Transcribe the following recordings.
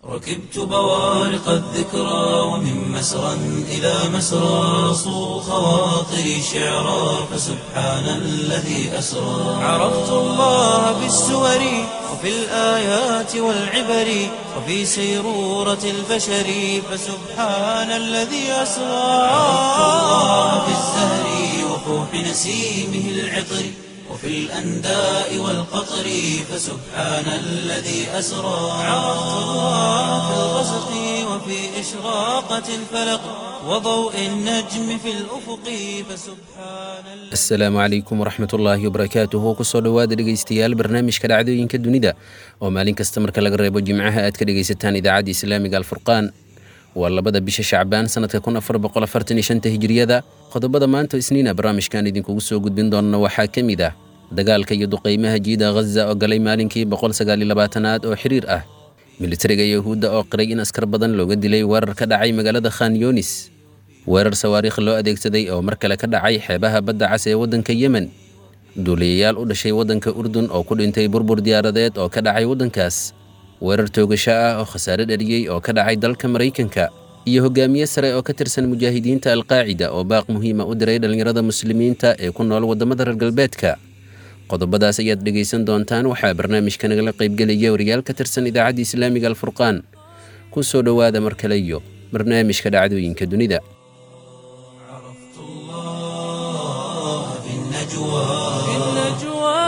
ركبت بوارق الذكرى ومن مسرى إلى مسرى صو خواطري شعرا فسبحان الذي أسرى عرفت الله بالسور وفي الآيات والعبر وفي سيرورة البشر فسبحان الذي أسرى عرفت الله بالزهر وفوح نسيمه العطر وفي الأنداء والقطر فسبحان الذي أسرى عرفت الله في الغسق وفي إشراقة الفلق وضوء النجم في الأفق فسبحان الذي asalaamu calaykum waraxmat ullaahi wabarakaatuhu kusoo dhowaada dhegaystayaal barnaamijka dhacdooyinka dunida oo maalin kasta marka laga reebo jimcaha aad ka dhegaysataan idaacadda islaamiga alfurqaan waa labada bisha shacbaan sanadka kun afar boqol afartan iyo shanta hijiriyada qodobada maanta isniina barnaamijkan idinkugu soo gudbin doonana waxaa ka mid ah dagaalka iyo duqaymaha jiida ghaza oo galay maalinkii boqol sagaal iyo labaatanaad oo xiriir ah militariga yahuudda oo qiray in askar badan looga dilay weerar ka dhacay magaalada khan yunis weerar sawaariikh loo adeegsaday oo mar kale ka dhacay xeebaha badda cas ee waddanka yemen duuliyayaal u dhashay waddanka urdun oo ku dhintay burbur diyaaradeed oo ka dhacay waddankaas weerar toogasho ah oo khasaare dhaliyey oo ka dhacay dalka maraykanka iyo hogaamiye sare oo ka tirsan mujaahidiinta alqaacida oo baaq muhiima u diray dhallinyarada muslimiinta ee ku nool waddamada reer galbeedka qodobadaas ayaad dhegaysan doontaan waxaa barnaamijka nagala qaybgelaya wariyaal ka tirsan idaacadda islaamiga alfurqaan ku soo dhowaada mar kale iyo barnaamijka dhacdooyinka dunida عرفت الله في النجوى في النجوى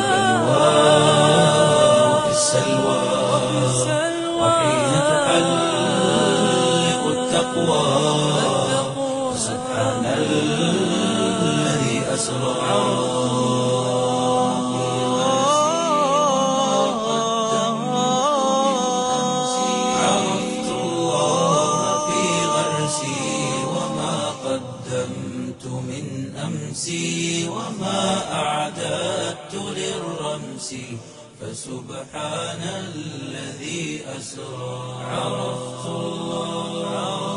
وفي السلوى سلوى وحين تحلق التقوى سبحان الذي أسرى عرفت الله في غرسي وما قدمت من أمسي وما أعددت للرمس فسبحان الذي أسرى عرفت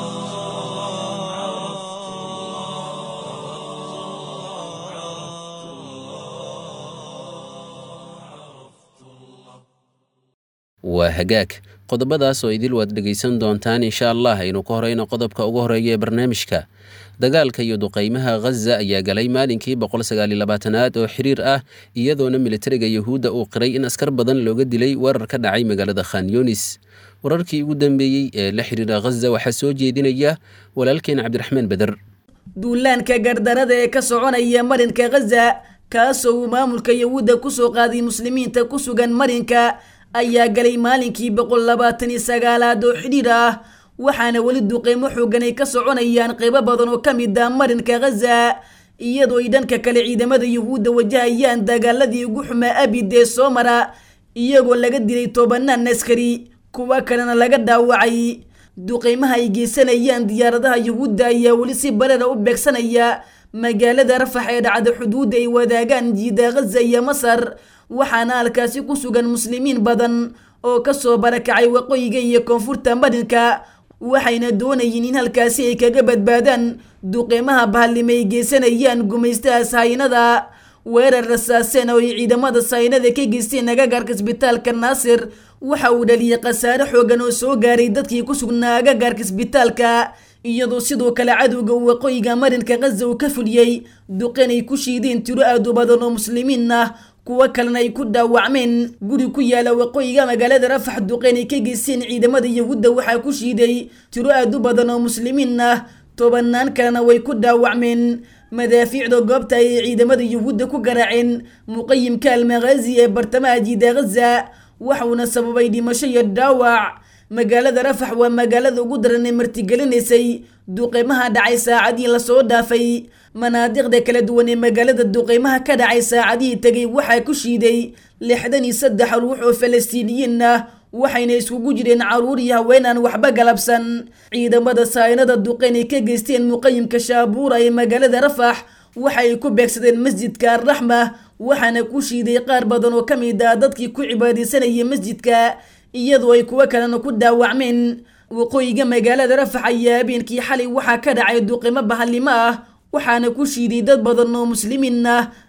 waa hagaag qodobadaas oo idil waad dhegaysan doontaan insha allah aynu ka horeyno qodobka ugu horeeya ee barnaamijka dagaalka iyo duqaymaha ghaza ayaa galay maalinkii boqol sagaal iyo labaatanaad oo xiriir ah iyadoona militariga yahuudda uu qiray in askar badan looga dilay weerar ka dhacay magaalada khan yunis wararkii ugu dambeeyey ee la xiriira ghaza waxaa soo jeedinaya walaalkeen cabdiraxmaan beder duulaanka gardarada ee ka soconaya marinka ghaza kaasoo uu maamulka yahuudda kusoo qaaday muslimiinta ku sugan marinka ayaa galay maalinkii boqol labaatan iyo sagaalaad oo xidhiir ah waxaana weli duqeymo xoogan ay ka soconayaan qeybo badan oo ka mid ah marinka ghaza iyadoo ay dhanka kale ciidamada yuhuudda wajahayaan dagaaladii ugu xumaa abid ee soo mara iyagoo laga dilay tobanaan askari kuwa kalena laga dhaawacay duqeymaha ay geysanayaan diyaaradaha yuhuudda ayaa weli si barara u beegsanaya magaalada rafax ee dhacda xuduudda ay wadaagaan jiida ghaza iyo masar waxaana halkaasi ku sugan muslimiin badan oo kasoo barakacay waqooyiga iyo koonfurta marinka waxayna doonayeen in halkaasi ay kaga badbaadaan duqeymaha bahallima ay geysanayaan gumaystaha sahaynada weerar rasaaseen oo ay ciidamada sahaynada ka geysteen agagaarka isbitaalka naasir waxa uu dhaliyay khasaare xoogan oo soo gaaray dadkii ku sugnaa agagaarka isbitaalka iyadoo sidoo kale cadowga waqooyiga marinka ghaza uu ka fuliyey duqeen ay ku shiideen tiro aad u badan oo muslimiin ah kuwo kalena ay ku dhaawacmeen guri ku yaala waqooyiga magaalada rafax duqeen ay ka geysteen ciidamada yahuudda waxaa ku shiiday tiro aad u badan oo muslimiin ah tobanaan kalena way ku dhaawacmeen madaafiicda goobta ayay ciidamada yuhuudda ku garaaceen muqayimka almaghazi ee bartamaha jiida ghaza waxauna sababay dhimasho iyo dhaawac magaalada rafax waa magaalada ugu daran ee martigelinaysay duqeymaha dhacay saacadii lasoo dhaafay manaadiqda kala duwan ee magaalada duqeymaha ka dhacay saacadihii tegay waxaa ku shiiday lixdan iyo saddex ruux oo falastiiniyiin ah waxayna iskugu jireen caruur iyo haween aan waxba galabsan ciidamada saynada duqeyn ay ka geysteen muqayimka shaabuura ee magaalada rafax waxay ku beegsadeen masjidka arraxma waxaana ku shiiday qaar badan oo ka mid ah dadkii ku cibaadaysanayay masjidka iyadoo ay kuwo kalena ku dhaawacmeen waqooyiga magaalada rafax ayaa habeenkii xalay waxaa ka dhacay duqeymo bahallimo ah waxaana ku shiiday dad badan oo muslimiin ah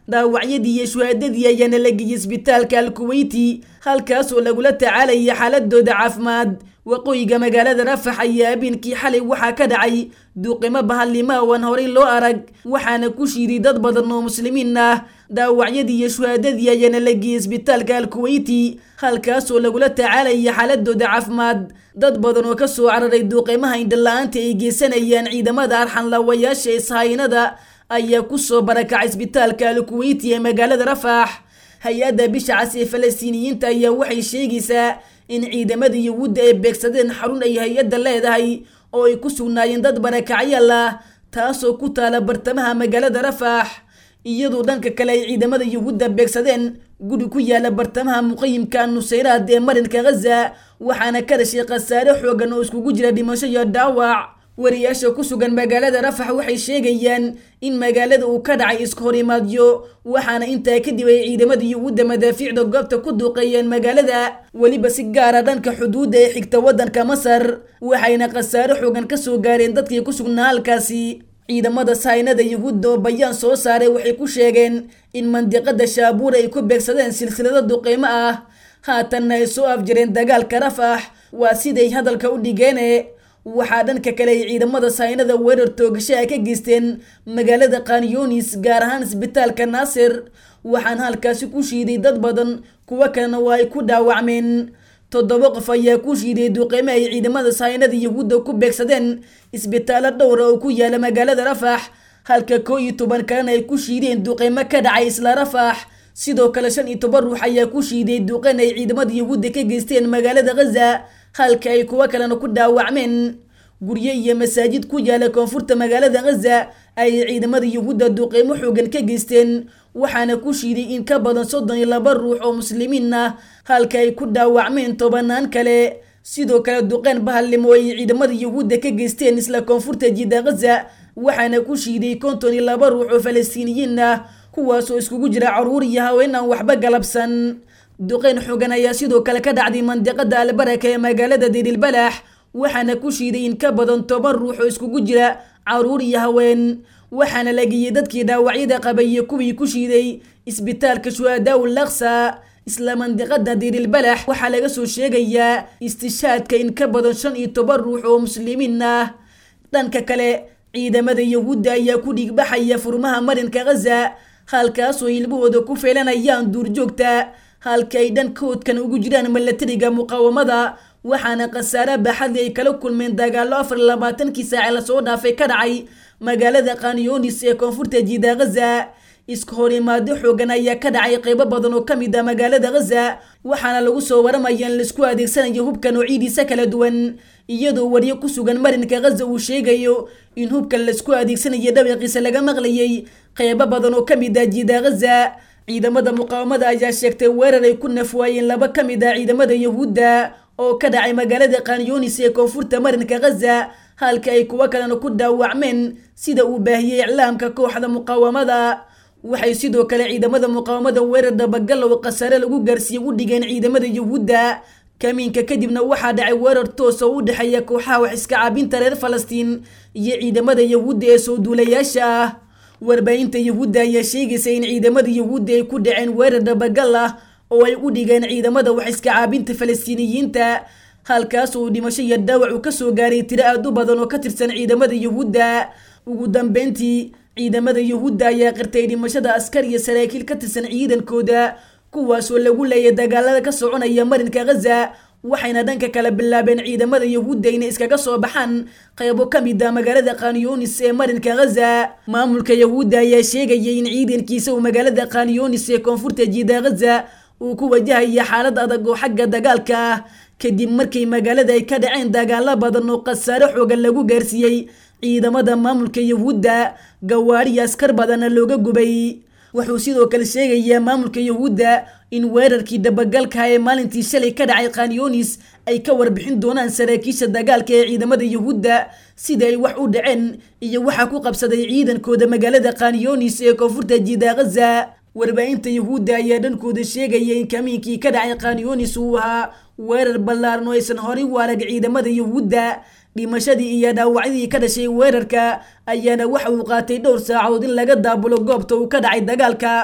dhaawacyadii iyo shuhaadadii ayaana la geeyey isbitaalka alkuweyti halkaasoo lagula tacaalaya xaaladooda caafimaad waqooyiga magaalada rafax ayaa habeenkii xalay waxaa ka dhacay duqimo bahallima oo aan horay loo arag waxaana ku shiiday dad badan oo muslimiin ah dhaawacyadii iyo shuhaadadii ayaana la geeyey isbitaalka alkuweyti halkaasoo lagula tacaalaya xaaladooda caafimaad dad badan oo kasoo cararay duuqimaha indhala-aanta ay geysanayaan ciidamada arxanlaawayaasha ishaynada ayaa kusoo barakacay isbitaalka alkuweyti ee magaalada rafax hay-adda bisha cas ee falastiiniyiinta ayaa waxay sheegaysaa in ciidamada yahuudda ay beegsadeen xarun ay hay-adda leedahay oo ay ku sugnaayeen dad barakacyaal ah taasoo ku taala bartamaha magaalada rafax iyadoo dhanka kale ay ciidamada yahuudda beegsadeen guri ku yaala bartamaha muqayimka nusayraad ee marinka ghaza waxaana ka dhashay khasaare xoogan oo iskugu jira dhimasho iyo dhaawac wariyaasha ku sugan magaalada rafax waxay sheegayaan in magaalada uu ka dhacay iska horimaadyo waxaana intaa kadib ay ciidamada yuhuudda madaafiicda goobta ku duuqeeyeen magaalada weliba si gaara dhanka xuduudda ee xigta waddanka masar waxayna khasaare xoogan kasoo gaareen dadkii ku sugnaa halkaasi ciidamada saynada yuhuudda oo bayaan soo saaray waxay ku sheegeen in mandiqada shaabuur ay ku beegsadeen silsilado duqeymo ah haatanna ay soo afjareen dagaalka rafax waa siday hadalka u dhigeene waxaa dhanka kale ay ciidamada saynada weerar toogashaha ka geysteen magaalada kanyonis gaar ahaan isbitaalka naasir waxaana halkaasi ku shiiday dad badan kuwo kalena waa ay ku dhaawacmeen toddoba qof ayaa ku shiiday duqeymo ay ciidamada saynada yahuudda ku beegsadeen isbitaallo dhowra oo ku yaala magaalada rafax halka koo iyo toban kalena ay ku shiideen duqeymo ka dhacay isla rafax sidoo kale shan iyo toban ruux ayaa ku shiiday duqeyn ay ciidamada yahuudda ka geysteen magaalada ghaza halka ay kuwo kalena ku dhaawacmeen guryo iyo masaajid ku yaala koonfurta magaalada ghaza ayay ciidamada yahuudda duqeymo xoogan ka geysteen waxaana ku shiiday in ka badan soddon iyo laba ruux oo muslimiin ah halka ay ku dhaawacmeen tobanaan kale sidoo kale duqeyn bahallimo ay ciidamada yahuudda ka geysteen isla koonfurta jidda ghaza waxaana ku shiiday konton iyo laba ruux oo falastiiniyiin ah kuwaasoo iskugu jira caruur iyo haween aan waxba galabsan duqeyn xoogan ayaa sidoo kale ka dhacday mandiqada albaraka ee magaalada dirilbalax waxaana ku shiiday in ka badan toban ruux oo iskugu jira caruur iyo haween waxaana la geeyey dadkii dhaawacyada qabay iyo kuwii ku shiiday isbitaalka shuhadaaw laksa isla mandiqada dirilbalax waxaa laga soo sheegayaa istishaadka in ka badan shan iyo toban ruux oo muslimiin ah dhanka kale ciidamada yahuudda ayaa ku dhiigbaxaya furmaha marinka ghaza halkaasoo ilmahooda ku feelanayaan duurjoogta halka ay dhankoodkan ugu jiraan milatariga muqaawamada waxaana khasaare baaxadli ay kala kulmeen dagaallo afar iyo labaatankii saace lasoo dhaafay ka dhacay magaalada kanyonis ee koonfurta jiida ghaza iska horimaado xoogan ayaa ka dhacay qeybo badan oo kamid ah magaalada ghaza waxaana lagu soo waramaya in laisku adeegsanayo hubka noocidiisa kala duwan iyadoo waryo ku sugan marinka ghaza uu sheegayo in hubkan laisku adeegsanayo dhawaqiisa laga maqlayay qeybo badan oo kamid ah jiida ghaza ciidamada muqaawamada ayaa sheegtay weerar ay ku nafwaayeen laba ka mid ah ciidamada yahuudda oo ka dhacay magaalada kanyonis ee koonfurta marinka ghaza halka ay kuwo kalena ku dhaawacmeen sida uu baahiyey iclaamka kooxda muqaawamada waxay sidoo kale ciidamada muqaawamada weerar dabagal oo khasaare lagu gaarsiiyey u dhigeen ciidamada yahuudda kamiinka kadibna waxaa dhacay weerar toos oo u dhexeeya kooxaha wax iska caabinta reer falastiin iyo ciidamada yahuudda ee soo duulayaasha ah warbaahinta yahuudda ayaa sheegaysa in ciidamada yahuudda ay ku dhaceen weerar dabagal ah oo ay u dhigeen ciidamada wax iska caabinta falastiiniyiinta halkaas uu dhimasho iyo dhaawac uu kasoo gaaray tiro aad u badan oo ka tirsan ciidamada yahuudda ugu dambeyntii ciidamada yahuudda ayaa qirtay dhimashada askar iyo saraakiil ka tirsan ciidankooda kuwaasoo lagu leeyay dagaalada ka soconaya marinka ghaza waxayna dhanka kale bilaabeen ciidamada yahuudda inay iskaga soo baxaan qaybo ka mid ah magaalada kanyonis ee marinka ghaza maamulka yahuudda ayaa sheegayay in ciidankiisa uu magaalada kanyonis ee koonfurta jiida ghaza uu ku wajahaya xaalad adag oo xagga dagaalka ah kadib markay magaalada ay ka dhaceen dagaalo badan oo khasaare xoogan lagu gaarsiiyey ciidamada maamulka yahuudda gawaariyo askar badanna looga gubay wuxuu sidoo kale sheegayaa maamulka yahuudda in weerarkii dabagalka ee maalintii shalay ka dhacay kanyonis ay ka warbixin doonaan saraakiisha dagaalka ee ciidamada yahuudda sida ay wax u dhaceen iyo waxaa ku qabsaday ciidankooda magaalada kanyonis ee koonfurta jiida ghaza warbaahinta yahuudda ayaa dhankooda sheegaya in kamiinkii ka dhacay kanyonis uu ahaa weerar ballaaran oo aysan horay u arag ciidamada yahuudda dhimashadii iyo dhaawacyadii ka dhashay weerarka ayaana waxa uu qaatay dhowr saacood in laga daabulo goobta uu ka dhacay dagaalka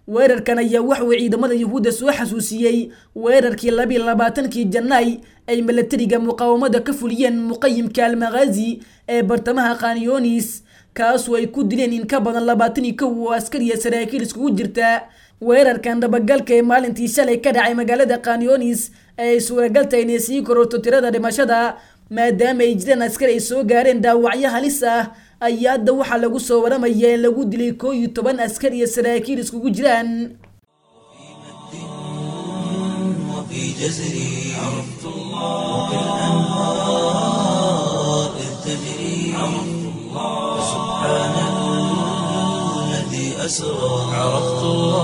weerarkan ayaa waxuu ciidamada yuhuudda soo xasuusiyey weerarkii labiiy labaatankii janaay ay milatariga muqaawamada ka fuliyeen muqayimka almakhaazi ee bartamaha khanyonis kaasoo ay ku dileen in ka badan labaatan iyo kow oo askariya saraakiil iskugu jirta weerarkan dabagalka ee maalintii shalay ka dhacay magaalada khanyonis ee ay suuragal tahay inay sii kororto tirada dhimashada maadaama ay jiraan askari ay soo gaareen dhaawacyo halis ah ayaa hadda waxaa lagu soo waramaya in lagu dilay koo iyo toban askar iyo saraakiil iskugu jiraan وفي جزري عرفت الله وكالأنهار إذ تجري عرفت الله سبحان الذي أسرى عرفت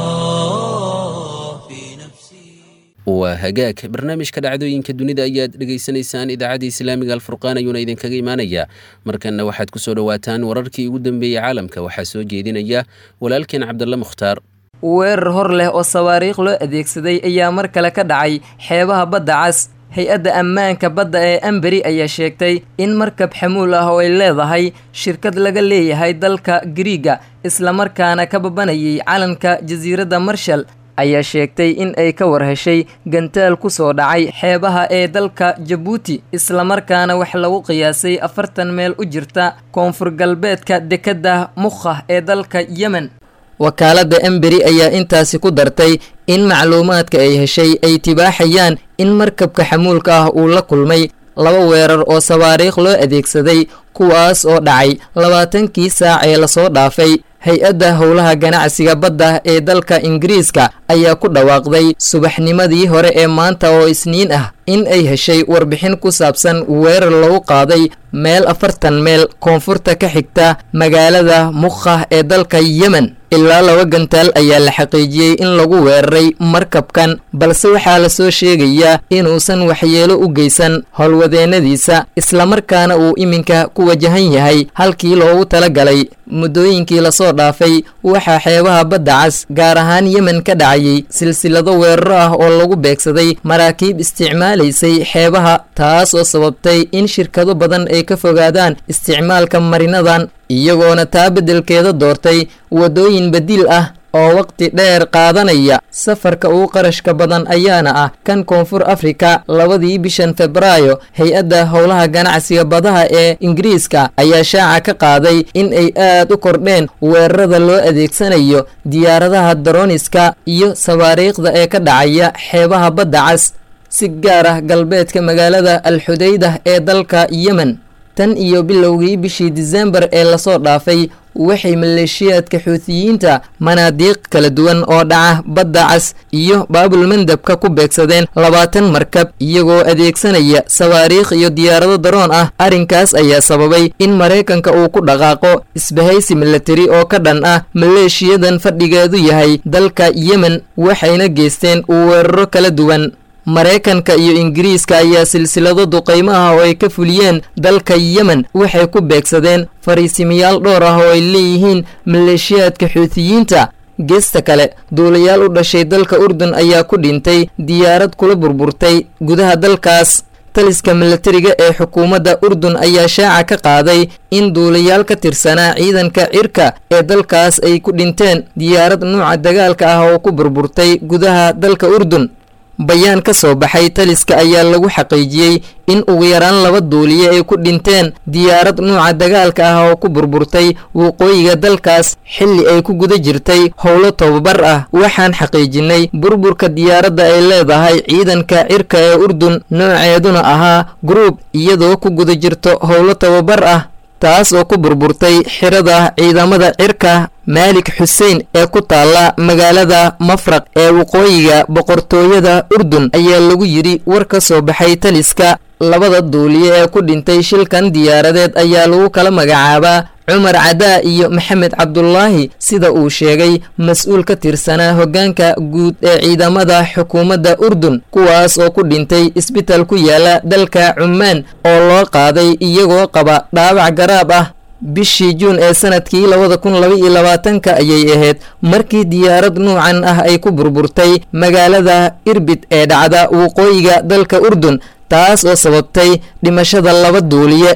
الله في نفسي waa hagaag barnaamijka dhacdooyinka dunida ayaad dhegaysanaysaan idaacadda islaamiga alfurqaan ayuuna idinkaga imaanayaa markanna waxaad ku soo dhowaataan wararkii ugu dambeeyey caalamka waxaa soo jeedinaya walaalkeen cabdalla mukhtaar weerar hor leh oo sawaariikh loo adeegsaday ayaa mar kale ka dhacay xeebaha badda cas hay-adda ammaanka badda ee amberi ayaa sheegtay in markab xamuul ah oo ay leedahay shirkad laga leeyahay dalka giriiga islamarkaana ka babanayay calanka jasiiradda marshal ayaa sheegtay in ay ka war heshay gantaal ku soo dhacay xeebaha ee dalka jabuuti islamarkaana wax lagu qiyaasay afartan meel u jirta koonfur galbeedka dekedda mukha ee dalka yemen wakaaladda emberi ayaa intaasi ku dartay in macluumaadka ay heshay ay tibaaxayaan in markabka xamuulka ah uu la kulmay laba weerar oo sawaariikh loo adeegsaday kuwaas oo dhacay labaatankii saac ee lasoo dhaafay hay-adda howlaha ganacsiga badda ee dalka ingiriiska ayaa ku dhawaaqday subaxnimadii hore ee maanta oo isniin ah in ay heshay warbixin ku saabsan weerar lagu qaaday meel afartan meel koonfurta ka xigta magaalada mukha ee dalka yemen ilaa laba gantaal ayaa la xaqiijiyey in lagu weeraray markabkan balse waxaa lasoo sheegayaa inuusan waxyeelo u geysan howlwadeennadiisa islamarkaana uu iminka ku wajahan yahay halkii loogu talagalay muddooyinkii lasoo dhaafay waxaa xeebaha badda cas gaar ahaan yemen ka dhacayay silsilado weeraro ah oo lagu beegsaday maraakiib isticmaalaysay xeebaha taas oo sababtay in shirkado badan ay ka fogaadaan isticmaalka marinadan iyagoona taa beddelkeeda doortay waddooyin badiil ah oo waqti dheer qaadanaya safarka ugu qarashka badan ayaana ah kan koonfur afrika labadii bishan febraayo hay-adda howlaha ganacsiga badaha ee ingiriiska ayaa shaaca ka qaaday in ay aad u kordheen weerarada loo adeegsanayo diyaaradaha daroniska iyo sawaariikhda ee ka dhacaya xeebaha badda cas si gaar ah galbeedka magaalada alxudaydah ee dalka yemen tan iyo bilowgii bishii disembar ee lasoo dhaafay waxay maleeshiyaadka xuutiyiinta manaadiiq kala duwan oo dhaca badda cas iyo baabulmandabka ku beegsadeen labaatan markab iyagoo adeegsanaya sawaariikh iyo diyaarado daroon ah arrinkaas ayaa sababay in maraykanka uu ku dhaqaaqo isbahaysi milatari oo ka dhan ah maleeshiyadan fadhigeedu yahay dalka yemen waxayna geysteen weeraro kala duwan maraykanka iyo ingiriiska ayaa silsilado duqaymo ah oo ay ka fuliyeen dalka yemen waxay ku beegsadeen fariisimayaal dhowr ah oo ay leeyihiin maleeshiyaadka xuutiyiinta geesta kale duulayaal u dhashay dalka urdun ayaa ku dhintay diyaarad kula burburtay gudaha dalkaas taliska milatariga ee xukuumadda urdun ayaa shaaca ka qaaday in duulayaal ka tirsanaa ciidanka cirka ee dalkaas ay ku dhinteen diyaarad nuuca dagaalka ah oo ku burburtay gudaha dalka urdun bayaan ka soo baxay taliska ayaa lagu xaqiijiyey in ugu yaraan laba duuliye ay ku dhinteen diyaarad nuuca dagaalka ah oo ku burburtay waqooyiga dalkaas xilli ay ku guda jirtay howlo tobabar ah waxaan xaqiijinay burburka diyaaradda ay leedahay ciidanka cirka ee urdun nooceeduna ahaa gruub iyadoo ku guda jirto howlo tobabar ah taas oo ku burburtay xirada ciidamada cirka maalik xuseen ee ku taalla magaalada mafraq ee waqooyiga boqortooyada urdun ayaa lagu yidhi war ka soo baxay taliska labada duuliye ee ku dhintay shilkan diyaaradeed ayaa lagu kala magacaabaa cumar cadaa iyo maxamed cabdulaahi sida uu sheegay mas-uul ka tirsanaa hoggaanka guud ee ciidamada xukuumadda urdun kuwaas oo ku dhintay isbitaal ku yaala dalka cumaan oo loo qaaday iyagoo qaba dhaawac garaab ah bishii juun ee sanadkii labada kun laba iyo labaatanka ayay ahayd markii diyaarad nuucan ah ay ku burburtay magaalada irbid ee dhacda waqooyiga dalka urdun taas oo sababtay dhimashada laba duuliye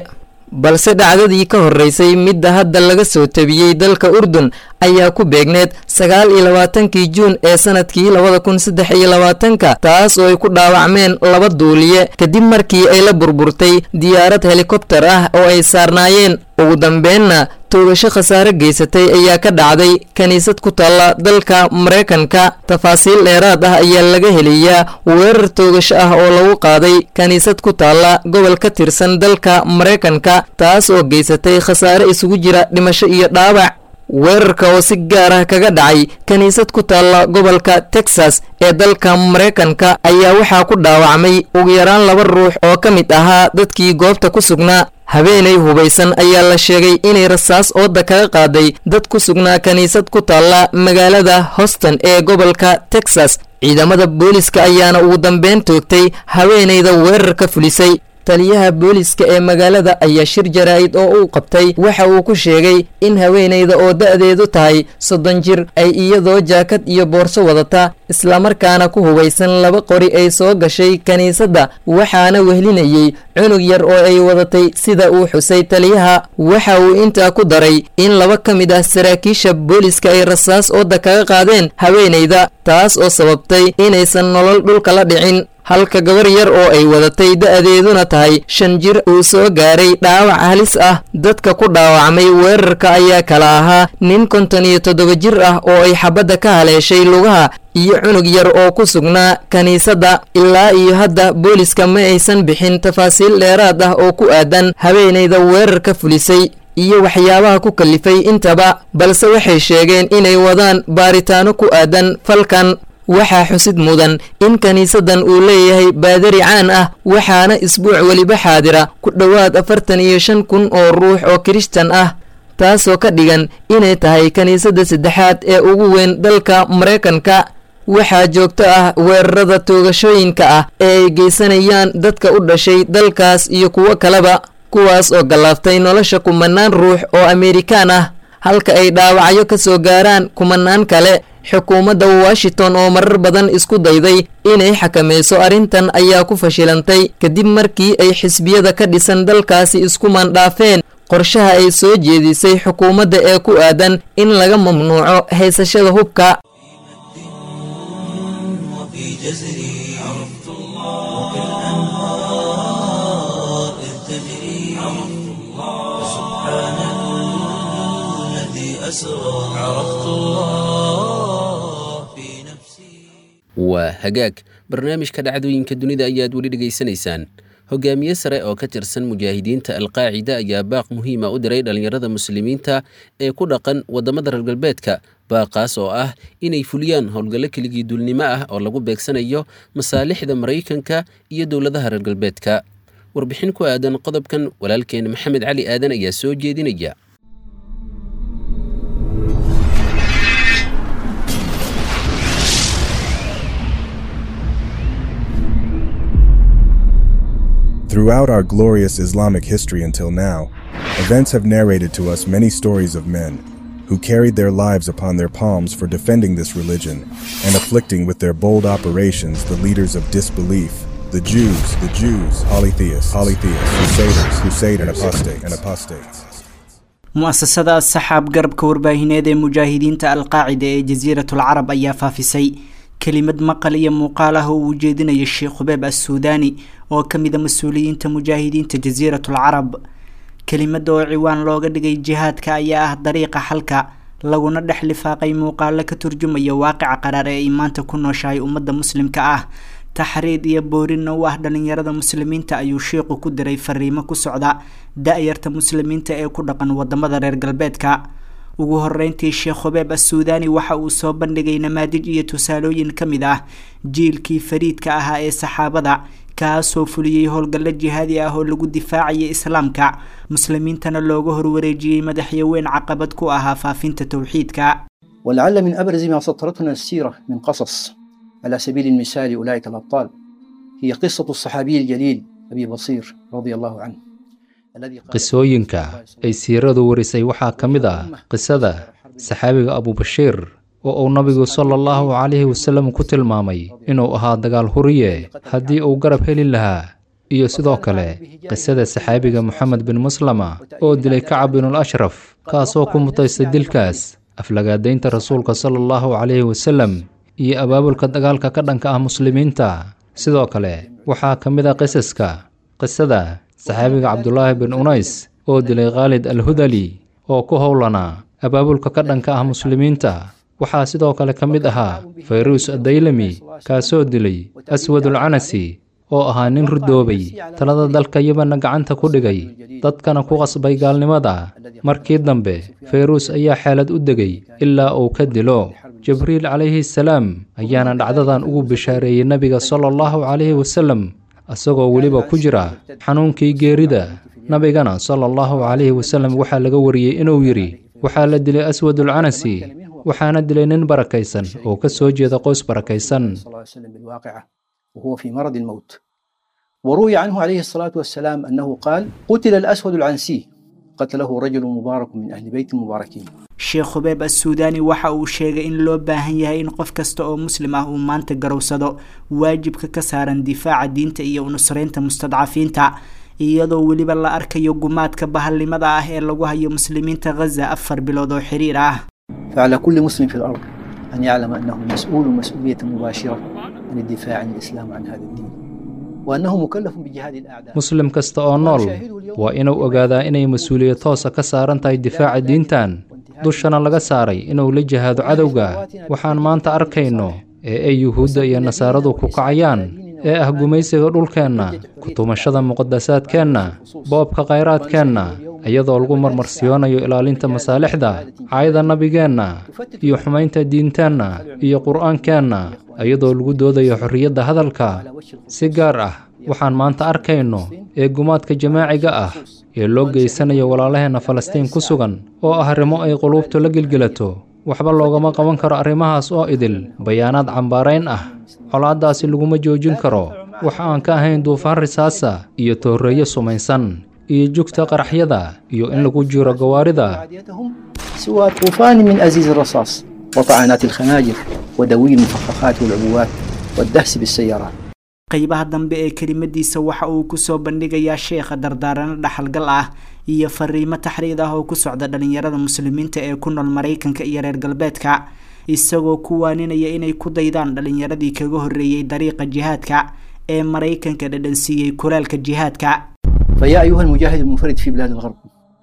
balse dhacdadii ka horreysay midda hadda laga soo tabiyey dalka urdun ayaa ku beegneed sagaal iyo labaatankii juun ee sanadkii labada kun saddex iyo labaatanka taas oo ay ku dhaawacmeen laba duuliye kadib markii ay la burburtay diyaarad helikobtar ah oo ay saarnaayeen ugu dambeenna toogasho khasaare geysatay ayaa ka dhacday kiniisad ku taalla dalka maraykanka tafaasiil dheeraad ah ayaa laga helayaa weerar toogasho ah oo lagu qaaday kiniisad ku taalla gobol ka tirsan dalka maraykanka taas oo geysatay khasaare isugu jira dhimasho iyo dhaawac weerarka oo si gaar ah kaga dhacay kiniisad ku taalla gobolka texas ee dalka maraykanka ayaa waxaa ku dhaawacmay ugu yaraan laba ruux oo ka mid ahaa dadkii goobta ku sugnaa habeenay hubaysan ayaa la sheegay inay rasaas ooda kaga qaaday dad ku sugnaa kiniisad ku taalla magaalada hoston ee gobolka texas ciidamada booliska ayaana ugu dambeyn toogtay haweenayda weerarka fulisay taliyaha booliska ee magaalada ayaa shir jaraa'id oo uu qabtay waxa uu ku sheegay in haweenayda oo da'deedu tahay soddon jir ay iyadoo jaakad iyo boorso wadata islamarkaana ku hubaysan laba qori ay soo gashay kiniisadda waxaana wehlinayey cunug yar oo ay wadatay sida uu xusay taliyaha waxa uu intaa ku daray in laba ka mid ah saraakiisha booliska ay rasaas ooda kaga qaadeen haweenayda taas oo sababtay inaysan nolol dhulka la dhicin halka gabar yar oo ay wadatay da'deeduna tahay shan jir uu soo gaaray dhaawac halis ah dadka ku dhaawacmay weerarka ayaa kala ahaa nin konton iyo toddoba jir ah oo ay xabadda ka haleeshay lugaha iyo cunug yar oo ku sugnaa kiniisadda ilaa iyo hadda booliska ma aysan bixin tafaasiil dheeraad ah oo ku aadan haweenayda weerarka fulisay iyo waxyaabaha ku kalifay intaba balse waxay sheegeen inay wadaan baaritaano ku aadan falkan waxaa xusid mudan in kiniisaddan uu leeyahay baadari caan ah waxaana isbuuc weliba xaadira ku dhowaad afartan iyo shan kun oo ruux oo kirishtan ah taasoo ka dhigan inay tahay kiniisadda saddexaad ee ugu weyn dalka maraykanka waxaa joogto ah weerarada toogashooyinka ah ee ay geysanayaan dadka u dhashay dalkaas iyo kuwo kaleba kuwaas oo gallaaftay nolosha kumanaan ruux oo amerikaan ah halka ay dhaawacyo ka soo gaaraan kumanaan kale xukuumadda washington oo marar badan isku dayday inay xakamayso arrintan ayaa ku fashilantay kadib markii ay xisbiyada ka dhisan dalkaasi isku mandhaafeen qorshaha ay soo jeedisay xukuumadda ee ku aadan in laga mamnuuco haysashada hubka وفي جزري عرفت الله وكالأنهار إذ تجري عرفت الله سبحان الذي أسرى عرفت الله في نفسي waa hagaag barnaamijka dhacdooyinka dunida ayaad weli dhegaysanaysaan hogaamiye sare oo ka tirsan mujaahidiinta alqaacida ayaa baaq muhiima u diray dhallinyarada muslimiinta ee ku dhaqan waddamada reer galbeedka baaqaas oo ah inay fuliyaan howlgallo keligii duulnimo ah oo lagu beegsanayo masaalixda maraykanka iyo dowladaha reer galbeedka warbixin ku aadan qodobkan walaalkeen maxamed cali aadan ayaa soo jeedinaya Throughout our glorious Islamic history until now, events have narrated to us many stories of men who carried their lives upon their palms for defending this religion and afflicting with their bold operations the leaders of disbelief, the Jews, the Jews, polytheists, polytheists, crusaders, crusaders, and apostate, and apostates. mu'asasada saxaab garabka warbaahineed ee mujaahidiinta alqaacida ee jasiiratul carab ayaa faafisay kelimad maqal iyo muuqaal ah oo uu jeedinaya sheekh hubeeb assuudaani oo ka mid a mas-uuliyiinta mujaahidiinta jasiiratul carab kelimada oo ciwaan looga dhigay jihaadka ayaa ah dariiqa xalka laguna dhex lifaaqay muuqaalo ka turjumaya waaqica qaraar ee ay maanta ku nooshahay ummadda muslimka ah taxriid iyo boorinna u ah dhalinyarada muslimiinta ayuu sheikhu ku diray fariimo ku socda da-yarta muslimiinta ee ku dhaqan wadamada reer galbeedka ugu horeyntii sheekh hubeeb assuudaani waxa uu soo bandhigay namaadij iyo tusaalooyin ka mid ah jiilkii fariidka ahaa ee saxaabada kaasoo fuliyey howlgallo jihaadi ah oo lagu difaacayay islaamka muslimiintana looga horwareejiyey madaxyaweyn caqabad ku ahaa faafinta towxiidka ولعل من أبرز ما سطرتنا السيرة من قصص على سبيل المثال أولئك الأبطال هي قصة الصحابي الجليل أبي بصير رضي الله عنه الذي قال qisooyinka ay siiradu warisay waxaa ka mid ah qisada saxaabiga abubashiir oo uu nabigu sala allahu calayhi wasallam ku tilmaamay inuu ahaa dagaal huriye haddii uu garab heli lahaa iyo sidoo kale qisada saxaabiga moxamed bin muslama oo dilay kacab binul ashraf kaasoo ku mutaysta dilkaas aflagaadaynta rasuulka sala allahu calayhi wasalem iyo abaabulka dagaalka ka dhanka ah muslimiinta sidoo kale waxaa ka mid a qisaska qisada saxaabiga cabdulaahi bin unays oo dilay khaalid al hudali oo ku howlanaa abaabulka ka dhanka ah muslimiinta waxaa sidoo kale ka mid ahaa fayruus addaylami kaasoo dilay aswadul canasi oo ahaa nin rudoobay talada dalka yabanna gacanta ku dhigay dadkana ku qasbay gaalnimada markii dambe fayruus ayaa xeelad u degay ilaa uu ka dilo jibriil calayhi salaam ayaana dhacdadan ugu bishaareeyey nebiga sala allahu calayhi wasalem isagoo weliba ku jira xanuunkii geerida nabigana sala allahu calayhi wasalem waxaa laga wariyey inuu yidhi waxaa la dilay aswadul canasi waxaana dilay nin barakaysan oo ka soo jeeda qoys barakaysan صلى الله عليه وسلم بالواقعة وهو في مرض الموت وروي عنه عليه الصلاة والسلام أنه قال قتل الأسود العنسي قتله رجل مبارك من أهل بيت مباركين sheekh hubeeb assuudaani waxa uu sheegay in loo baahan yahay in qof kasta oo muslim ah uu maanta garowsado waajibka ka saaran difaaca diinta iyo unusraynta mustadcafiinta iyadoo weliba la arkayo gumaadka bahalnimada ah ee lagu hayo muslimiinta ghaza afar bilood oo xiriir ah فعلى كل مسلم في الأرض أن يعلم أنه مسؤول مسؤولية مباشرة عن الدفاع عن الإسلام عن هذا الدين وأنه مكلف بجهاد الأعداء muslim kasta oo nool waa inuu ogaadaa inay mas-uuliyad toosa ka saaran tahay difaaca diintan dushana laga saaray inuu la jihaado cadowga waxaan maanta arkayno ee ay yuhuudda iyo nasaaradu ku kacayaan ee ah gumaysiga dhulkeenna kutumashada muqadasaadkeenna boobka khayraadkeenna iyadoo lagu marmarsiyoonayo ilaalinta masaalixda caayada nabigeenna iyo xumaynta diinteenna iyo qur'aankeenna iyadoo lagu doodayo xorriyadda hadalka si gaar ah waxaan maanta arkayno ee gumaadka jamaaciga ah ee loo geysanayo walaalaheenna falastiin ku sugan oo ah arrimo ay quluubtu la gelgelato waxba loogama qaban karo arrimahaas oo idil bayaanaad cambaarayn ah colaaddaasi laguma joojin karo waxa aan ka ahayn duufaan risaasa iyo tooreeyo sumaysan iyo jugta qaraxyada iyo in lagu jiro gawaarida عاديتهم سوى طوفان من أزيز الرصاص وطعنات الخناجر ودوي المفخخات والعبوات والدهس بالسيارات qeybaha dambe ee kelimadiisa waxa uu kusoo bandhigayaa sheekha dardaarano dhaxalgal ah iyo fariimo taxriid ah oo ku socda dhalinyarada muslimiinta ee ku nool maraykanka iyo reer galbeedka isagoo ku waaninaya inay ku daydaan dhalinyaradii kaga horreeyey dariiqa jihaadka ee maraykanka dhadhansiiyey kulaalka jihaadka فيا أيها المجاهد المنفرد في بلاد الغرب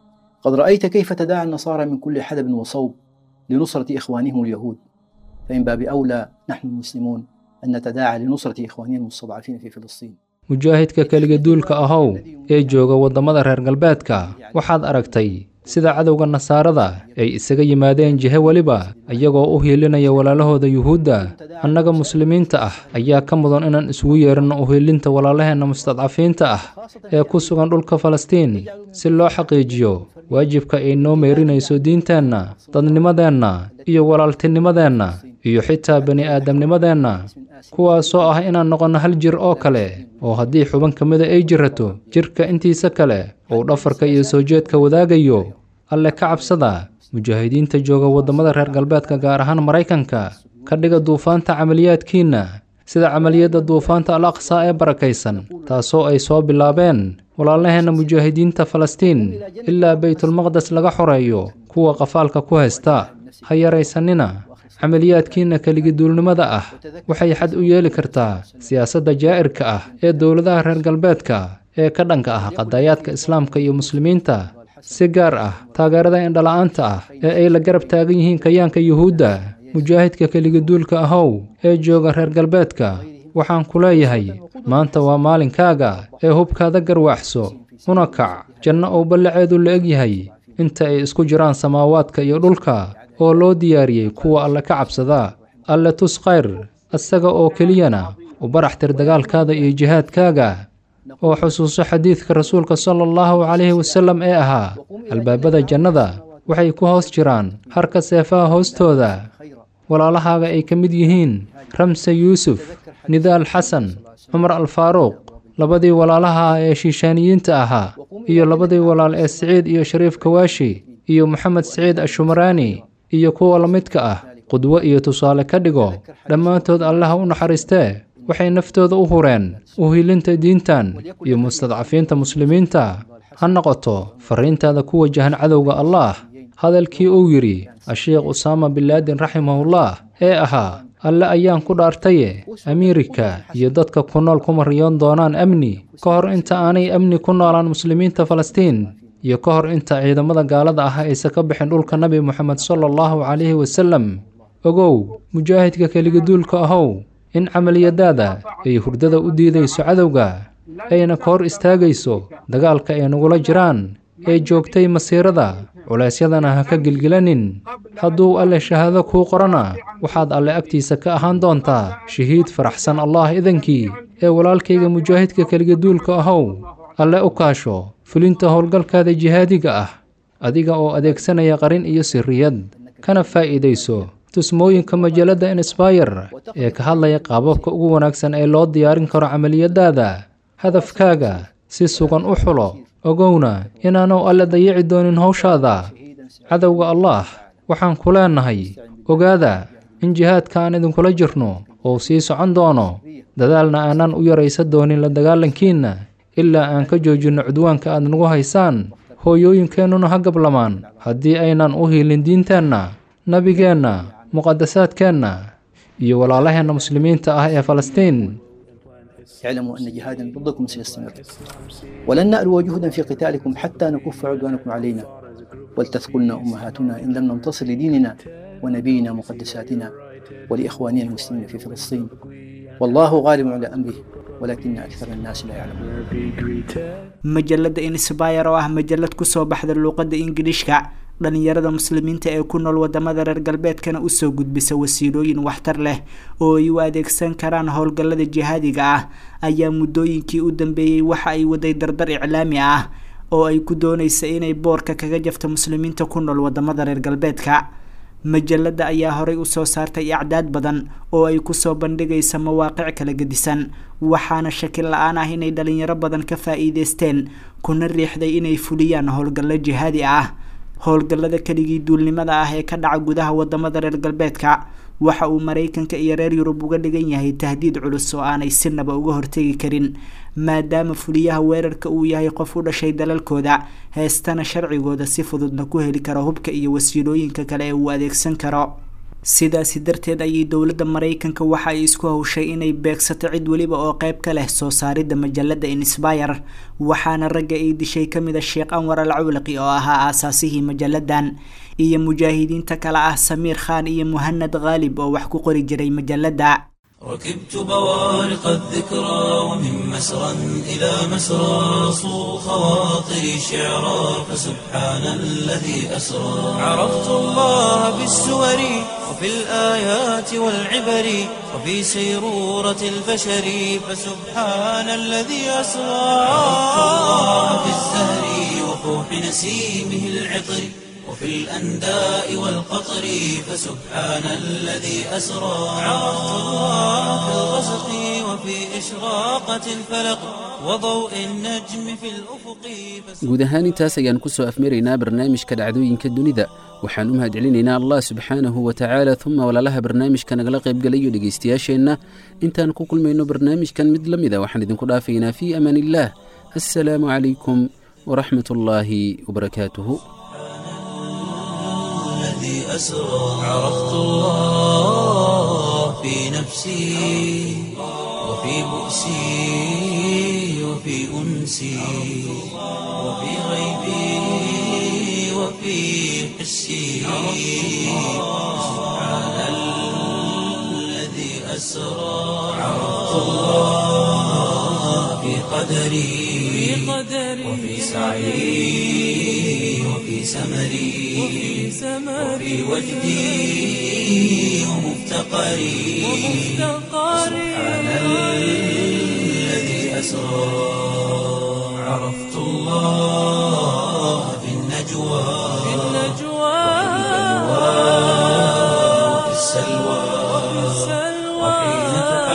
قد رأيت كيف تداعى النصارى من كل حدب وصوب لنصرة إخوانهم اليهود فإن باب أولى نحن المسلمون أن نتداعى لنصرة إخواننا المستضعفين في فلسطين mujaahidka keliga duulka ahow ee jooga waddamada reer galbeedka waxaad aragtay sida cadowga nasaarada ay isaga yimaadeen jihe weliba iyagoo u hiilinaya walaalahooda yuhuudda annaga muslimiinta ah ayaa ka mudan inaan isugu yeeranno uhiilinta walaalaheenna mustadcafiinta ah ee ku sugan dhulka falastiin si loo xaqiijiyo waajibka ay noo meerinayso diinteenna dadnimadeenna iyo walaaltinimadeenna iyo xitaa bani aadamnimadeenna kuwaasoo ah inaan noqonno hal jir oo kale oo haddii xuban ka mida ay jirato jirka intiisa kale uu dhafarka iyo soo jeedka wadaagayo alle ka cabsada mujaahidiinta jooga waddamada reer galbeedka gaar ahaan maraykanka ka dhiga duufaanta camaliyaadkiinna sida camaliyadda duufaanta al aqsaa ee barakaysan taasoo ay soo bilaabeen walaalaheenna mujaahidiinta falastiin ilaa baytulmaqdes laga xoreeyo kuwa qafaalka ku haysta ha yaraysanina camaliyaadkiinna keligiduulnimada ah waxay xad u yeeli kartaa siyaasadda jaa'irka ah ee dowladaha reer galbeedka ee ka dhanka ah qadayaadka islaamka iyo muslimiinta si gaar ah taageerada indhala-aanta ah ee ay la garab taagan yihiin kayaanka yuhuudda mujaahidka keligiduulka ahow ee jooga reer galbeedka waxaan ku leeyahay maanta waa maalinkaaga ee hubkaada garwaaxso una kac janno uu ballaceedu la eg yahay inta ay isku jiraan samaawaadka iyo dhulka oo loo diyaariyey kuwa alle ka cabsada alle tus khayr isaga oo keliyana u baraxtir dagaalkaada iyo jihaadkaaga oo xusuuso xadiidka rasuulka sala allahu calayhi wasallam ee ahaa albaabada jannada waxay ku hoos jiraan harka seefaha hoostooda walaalahaaga ay ka mid yihiin ramse yuusuf nidaal xasan cumar alfaaruuq labadii walaalaha ah ee shiishaaniyiinta ahaa iyo labadii walaal ee siciid iyo shariif kawaashi iyo moxamed siciid ashumaraani iyo kuwa la midka ah qudwo iyo tusaale ka dhigo dhammaantood allaha u naxariistee waxay naftooda u hureen uhilinta diintan iyo mustadcafiinta muslimiinta ha noqoto farriintaada ku wajahan cadowga allaah hadalkii uu yidhi asheekh usaama binlaadin raximahullah ee ahaa alle ayaan ku dhaartaye amiirika iyo dadka ku nool kuma riyoon doonaan amni ka hor inta aanay amni ku noolaan muslimiinta falastiin iyo ka hor inta ciidamada gaalada ah aysan ka bixin dhulka nabi moxamed sala allahu calayhi wasallam ogow mujaahidka keligaduulka ahow in camaliyadaada ay hurdada u diidayso cadowga ayna ka hor istaagayso dagaalka ay nagula jiraan ee joogtay masiirada culeysyadana ha ka gilgilanin hadduu alle shahaado kuu qorana waxaad alle agtiisa ka ahaan doontaa shahiid faraxsan allah idankii ee walaalkayga mujaahidka keligaduulka ahow alle u kaasho fulinta howlgalkaada jihaadiga ah adiga oo adeegsanaya qarin iyo sirriyad kana faa'iidayso tusmooyinka majalladda insbayr ee ka hadlaya qaababka ugu wanaagsan ee loo diyaarin karo camaliyadaada hadafkaaga si sugan u xulo ogowna inaanu alle dayici doonin howshaada cadowga allaah waxaan ku leennahay ogaada in jihaadka aan idinkula jirno uu sii socon doono dadaalna aanan u yaraysan doonin la dagaalankiinna ilaa aan ka joojinno cudwaanka aad nagu haysaan hooyooyinkeennuna ha gablamaan haddii aynan u hiilin diinteenna nabigeenna muqadasaadkeenna iyo walaalaheenna muslimiinta ah ee falastiin اعلموا أن جهادا ضدكم سيستمر ولن نألو جهدا في قتالكم حتى نكف عدوانكم علينا ولتثقلنا أمهاتنا إن لم ننتصر لديننا ونبينا مقدساتنا ولإخواننا المسلمين في فلسطين والله غالب على أمره ولكن أكثر الناس لا يعلمون majalada insbayr oo ah majalad kusoo baxda luuqadda ingiliishka dhalinyarada muslimiinta ee ku nool wadamada reer galbeedkana usoo gudbisa wasiilooyin waxtar leh oo ay u adeegsan karaan howlgallada jihaadiga ah ayaa muddooyinkii u dambeeyey waxa ay waday dardar iclaami ah oo ay ku doonaysa inay boorka kaga jafto muslimiinta ku nool wadamada reer galbeedka majalada ayaa horay usoo saartay acdaad badan oo ay kusoo bandhigaysa mawaaqic kala gedisan waxaana shaki la-aan ah inay dhalinyaro badan ka faa-iideysteen kuna riixday inay fuliyaan howlgallo jihaadi ah howlgallada keligii duulnimada ah ee ka dhaca gudaha wadamada reer galbeedka waxa uu maraykanka iyo reer yurub uga dhigan yahay tahdiid culus oo aanay sinaba uga hortegi karin maadaama fuliyaha weerarka uu yahay qof u dhashay dalalkooda heestana sharcigooda si fududna ku heli karo hubka iyo wasiilooyinka kale ee uu adeegsan karo sidaasi darteed ayay dowladda maraykanka waxa ay isku hawshay inay beegsato cid weliba oo qeyb ka leh soo saaridda majalada insbayr waxaana ragga ay dishay ka mid a sheekh anwar al cawlaqi oo ahaa aasaasihii majaladan iyo mujaahidiinta kale ah samiir khan iyo muhanad khaalib oo wax ku qori jiray majalada ركبت بوارق الذكرى ومن مسرى إلى مسرى صو خواطري شعرا فسبحان الذي أسرى عرفت الله بالسور وفي الآيات والعبر وفي سيرورة البشر فسبحان الذي أسرى عرفت الله بالزهر وفوح نسيمه العطر وفي الأنداء والقطر فسبحان الذي أسرى عرفت الله في الغسق وفي إشراقة الفلق وضوء النجم في الأفق guud ahaan intaas ayaan ku soo afmaraynaa barnaamijka dhacdooyinka dunida waxaan u mahadcelinaynaa allah subxaanahu wa tacaala uma walaalaha barnaamijka nagala qaybgalayo dhegaystayaasheenna intaan ku kulmayno barnaamijkan mid la mida waxaan idinku dhaafaynaa fii amaan illaah assalaamu calaykum waraxmat ullaahi wabarakaatuhu الذي أسرى عرفت الله في نفسي وفي بؤسي وفي أنسي وفي غيبي وفي حسي سبحان الذي أسرى عرفت الله في قدري وفي سعي وفي سمري وفي وجدي ومفتقري سبحان الذي أسرى عرفت الله في النجوى وفي السلوى وحين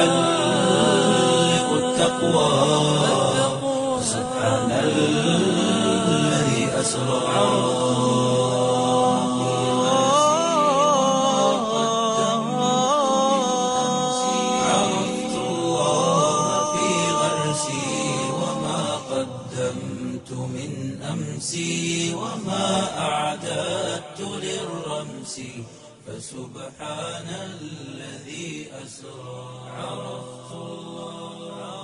تحلق التقوى سبحان الذي أسرى عرفت الله من أمسي وما أعددت للرمس فسبحان الذي أسرى عرفت الله